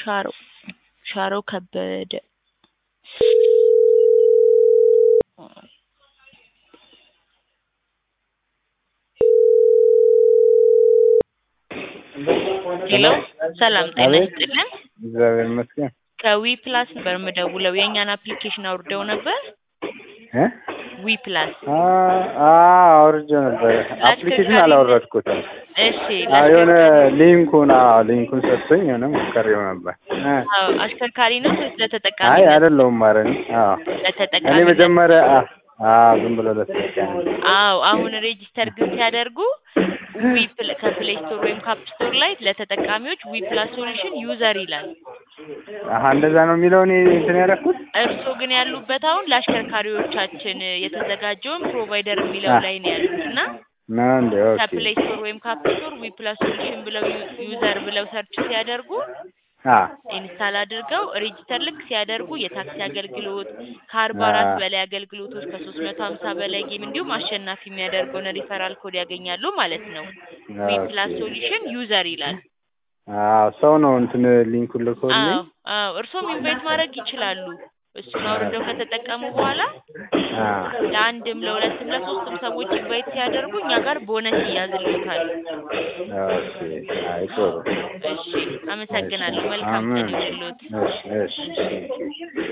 ሻሮ ሻሮ ከበደ ሄሎ ሰላም ጤና አቤት። ይስጥልን እግዚአብሔር ይመስገን ከዊ ፕላስ ነበር የምደውለው የእኛን አፕሊኬሽን አውርደው ነበር እ ዊ ፕላስ አ አ አውርጄ ነበር። አፕሊኬሽን አላወረድኩትም። እሺ አዎ የሆነ ሊንኩን አዎ ሊንኩን ሰጥቶኝ የሆነ ሞከሬው ነበር። እ አዎ አሽከርካሪ ነው ወይስ ለተጠቃሚ አይ ነው? አይደለሁም ማለት ነው። አዎ ለተጠቃሚ እኔ ነው። መጀመሪያ አ አዎ ዝም ብሎ ለተጠቃሚ አዎ አሁን ሬጂስተር ግን ሲያደርጉ ዊ ፕል- ከፕሌይ ስቶር ወይም ካፕ ስቶር ላይ ለተጠቃሚዎች ዊ ፕላስ ሶሉሽን ዩዘር ይላል። አሀ እንደዛ ነው የሚለው እኔ እንትን ያደረኩት እርስዎ ግን ያሉበት አሁን ለአሽከርካሪዎቻችን የተዘጋጀውን ፕሮቫይደር የሚለው ላይ ነው ያሉት እና ነው እንዴ? ኦኬ ከፕሌይ ስቶር ወይም ካፕ ስቶር ዊ ፕላስ ሶሉሽን ብለው ዩ- ዩዘር ብለው ሰርች ሲያደርጉ አ ኢንስታል አድርገው ሬጂስተር ልክ ሲያደርጉ የታክሲ አገልግሎት ከአርባ አራት አ- በላይ አገልግሎቶች ከሶስት መቶ ሀምሳ በላይ ጌም እንዲሁም አሸናፊ የሚያደርገውን ሪፈራል ኮድ ያገኛሉ ማለት ነው። ዊ ፕላስ ኦኬ ሶሉሽን ዩዘር ይላል። አዎ ሰው ነው እንትን ሊንኩን ልኮልኝ አዎ አዎ እርስዎም ኢንቫይት ማድረግ ይችላሉ። እሱን አውርደው ከተጠቀሙ በኋላ አ ለአንድም ለሁለትም ለሶስትም ሰዎች ኢንቫይት ሲያደርጉ እኛ ጋር ቦነስ ይያዝልዎታል። ኦኬ አይ ጥሩ እሺ አመሰግናለሁ። መልካም ቀን አሜን። ይሁንልዎት። እሺ እሺ